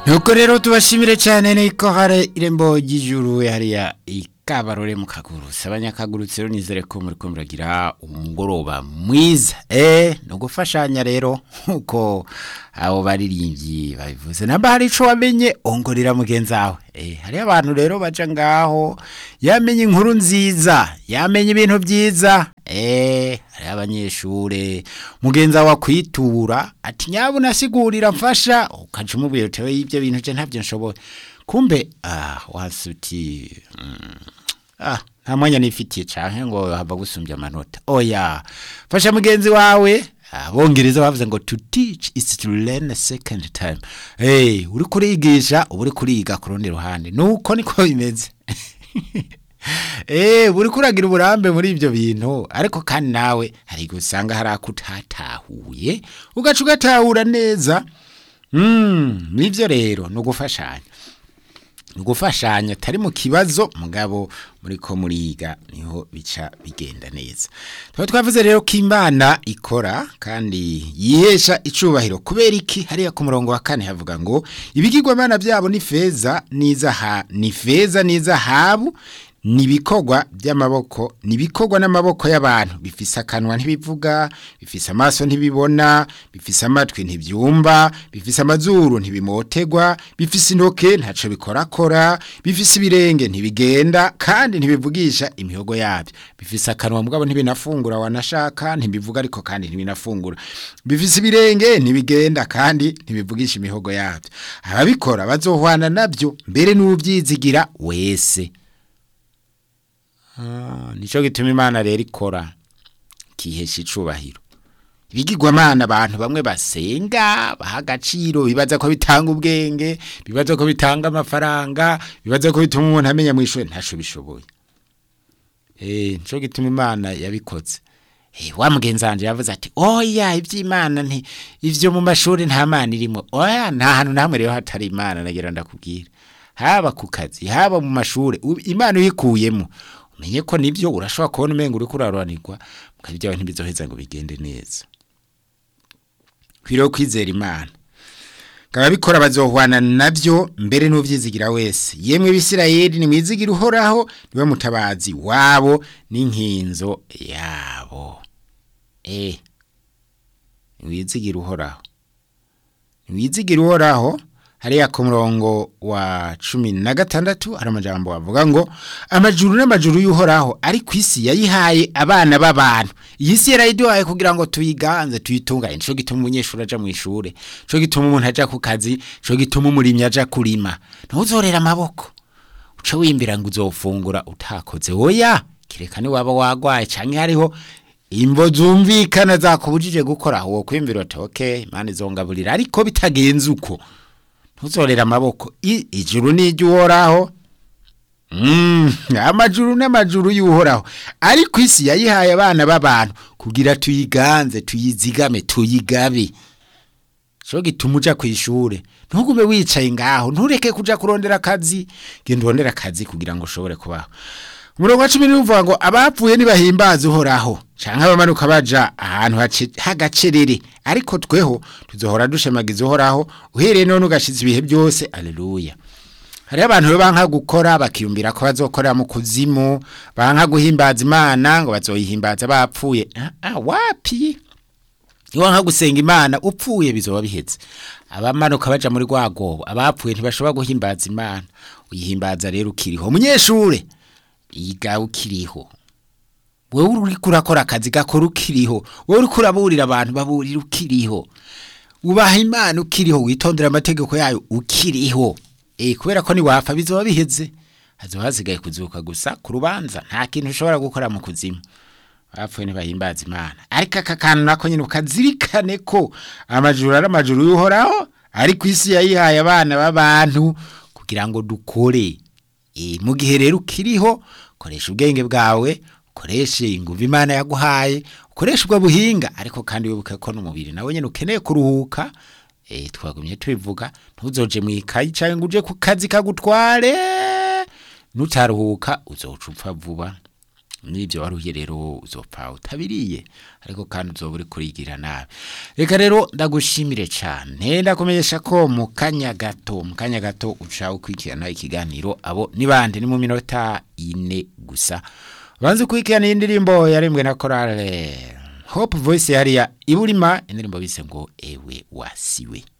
nuko rero tubashimire cyane niko hari irembo ry'ijuru hariya ikabarore mu kagurutse abanyakagurutse rero nizere ko muri ko muragira umugoroba mwiza eh no gufashanya rero nkuko abo baririmbyi babivuze namba hari ico wamenye ongorera mugenzi wawe eh hari abantu rero baca ngaho yamenye inkuru nziza yamenye ibintu byiza eh hari abanyeshure mugenzi wawe akwitura ati nyabu nasigurira mfasha ukaca umubwira utewe y'ibyo bintu je ntavyo nshoboye kumbe ah wasuti mm, ah nta mwanya nifitiye canke ngo hava gusumbya amanota oya fasha mugenzi wawe abongereza bavuze ngo to teach is to learn a second time hey uri kurigisha uba uri kuriga ku rundi ruhande nuko niko bimeze Eh, buri kuragira uburambe muri ibyo bintu ariko kandi nawe hari igihe usanga hari ako utatahuye ugaca ugatahura neza mm, nibyo rero ni ugufashanya ni ugufashanya atari mu kibazo mugabo muri ko muriga niho bica bigenda neza tuba twavuze rero ko imana ikora kandi yihesha icubahiro kubera iki hariya ku murongo wa kane havuga ngo ibigirwamana byabo ni feza n'izaha ni feza n'izahabu ni ibikorwa by'amaboko ni ibikorwa n'amaboko y'abantu bifise akanwa ntibivuga bifise amaso ntibibona bifise amatwi ntibyumva bifise amazuru ntibimotegwa bifise intoke ntaco bikorakora bifise ibirenge ntibigenda kandi ntibivugisha imihogo yabyo bifise akanwa mugabo ntibinafungura wanashaka ntibivuga ariko kandi ntibinafungura bifise ibirenge ntibigenda kandi ntibivugisha imihogo yabyo ababikora bazohwana nabyo mbere n'ubyizigira wese nicyo gituma imana rero ikora ikihesha icubahiro ibigirwamana abantu bamwe basenga baha agaciro bibaza ko bitanga ubwenge bibaza ko bitanga amafaranga bibaza ko bituma umuntu amenya mu ishuri ntaco bishoboye nicyo gituma imana yabikoze wa mugenzi wanjye yavuze ati oya iby'imana nti ibyo mu mashuri nta mana irimo oya nta hantu na hamwe rero hatari imana nagira ndakubwira haba ku kazi haba mu mashuri imana uyikuyemo umenye ko nibyo urashobora kubona umenga uri kuraruranirwa mukaba ibyawe ntibizoheza ngo bigende neza kwiriye kwizera imana kaba bikora bazohwana nabyo mbere n'ubyizigira wese yemwe bisirayeli nimwizigira uhoraho niwe mutabazi wabo n'inkinzo yabo eh niwizigira uhoraho niwizigira uhoraho hariya ku murongo wa cumi na gatandatu hari amajambo avuga ngo amajuru n'amajuru y'uhoraho ari ku isi yayihaye abana b'abantu iyi si yarayiduhaye kugira ngo tuyiganze tuyitunganye nico gituma umunyeshuri aja mu ishure nico gituma umuntu aja ku kazi nico gituma umurimyi aja kurima ntuzorera amaboko uce wimbira ngo uzofungura utakoze oya kireka ni waba wagwaye canke hariho imvo zumvikana zakubujije gukora wo kwimbira uti okay imana izongaburira ariko bitagenze uko ntuzorera amaboko ijuru ni iry'uhoraho amajuru n'amajuru y'uhoraho ariko isi yayihaye abana b'abantu kugira tuyiganze tuyizigame tuyigabe cyo gituma uja ku ishure ntugume wicaye ngaho ntureke kuja kurondera akazi genda urondera akazi kugira ngo ushobore kubaho umurongo wa cumi n'uvuga ngo abapfuye ntibahimbaze uhoraho canke abamanuka baja ahantu h'agacerere ariko tweho tuzohora dushemagiza uhoraho uhereye none ugashize ibihe byose aleluya hariho abantu rero banka gukora bakiyumvira ko bazokorera mu kuzimu banka guhimbaza imana ngo bazoyihimbaza bapfuye ah, wapi iwanka gusenga imana upfuye bizoba bihetse abamanuka baja muri rwagobo abapfuye ntibashobora guhimbaza imana uyihimbaza rero ukiriho umunyeshure yiga ukiriho wewe uri kurakora akazi gakora ukiriho wewe uri kuraburira abantu baburira ukiriho ubaha imana ukiriho witondera amategeko yayo ukiriho eh kubera ko ni wafa bizoba biheze hazoba hasigaye kuzuka gusa ku rubanza nta kintu ushobora gukora mu kuzimu bapfuye ntibahimbaza imana ariko aka kantu nako nyine ukazirikane ko amajuru ari amajuru y'uhoraho ari ku isi yayihaye abana b'abantu kugira ngo dukore mu gihe rero ukiriho koresha ubwenge bwawe ukoreshe inguvu imana yaguhaye ukoresha ubwo buhinga ariko kandi wibuke ko n'umubiri nawe nyine ukeneye kuruhuka twagumye tubivuga ntuzoje mu ikayi cyangwa ngo uje ku kazi kagutware nutaruhuka uzoca upfa vuba n'ibyo waruhiye rero uzopfa utabiriye ariko kandi uzoba uri kurigira nabi reka rero ndagushimire cyane ndakumenyesha ko mu kanya gato mu kanya gato uca ukurikirana ikiganiro abo ni bande ni mu minota ine gusa banze ukurikirana iyi ndirimbo yarembwe na korale hope voice hariya iburima indirimbo bise ngo ewe wasiwe